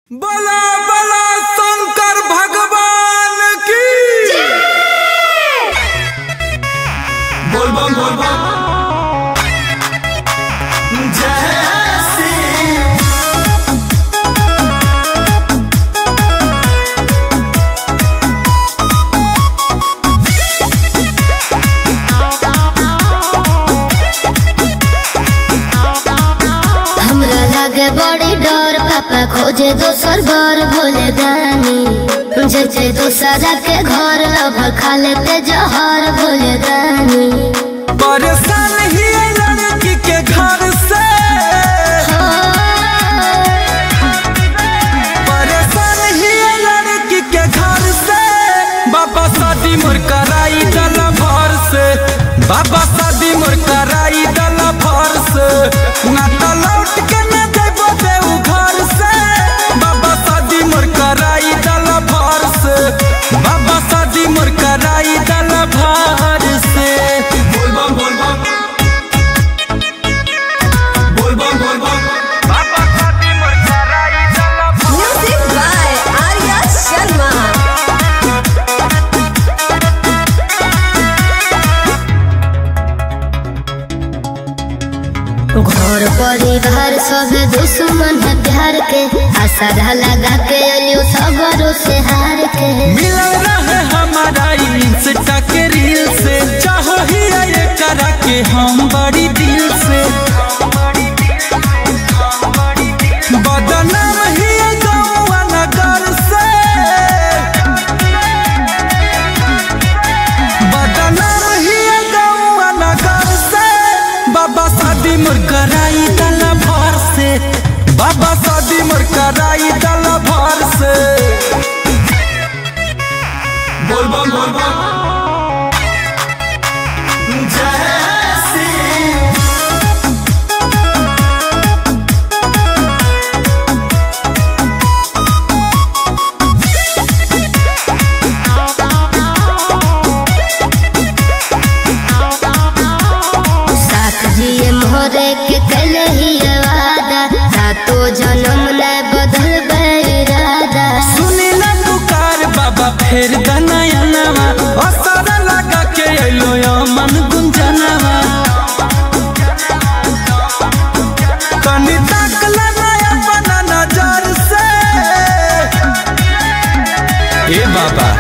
बला बला शंकर भगवान की बोल बम बोल बम जय श्री हमरा लागे बड़ी डर पापा खोजे दोसर घर भोले दानी जैसे दूसरा के घर अब खा लेते जहर भोले दानी परेशान ही है लड़की के घर से परेशान ही है लड़की के घर से बाबा शादी मोर कराई दल भर से बाबा शादी मोर कराई दल भर से ना तो लौट के न देबो देऊ घर से बाबा शादी मोर कराई दल भर से बाबा शादी मोर कराई दल भर से बोल बम बोल बम बोल बम बोल बम बाबा शादी मोर कराई दल भर Music by Arya Sharma. घर परिवार सब दुश्मन है प्यार के आशा लगा के अलियो सगरों से हार के मिलल रहे हमारा इंस्टा के रील से चाहो ही ये करा के हम बड़ी दिल से बदनाम ही ये गौवा नगर से बदनाम ही ये गौवा नगर से बाबा शादी मोर कराई दल भर से बाबा शादी मोर कराई दल भर से बोल बम बोल बम जय श्री साथ जिए मोरे के कल ही वादा सातो जन्म न बदल इरादा सुनी ना पुकार बाबा फेर दनयनवा असर लगा के अइलो यो मन गुंजनवा कनी ताकला नया बना नजर से ए बाबा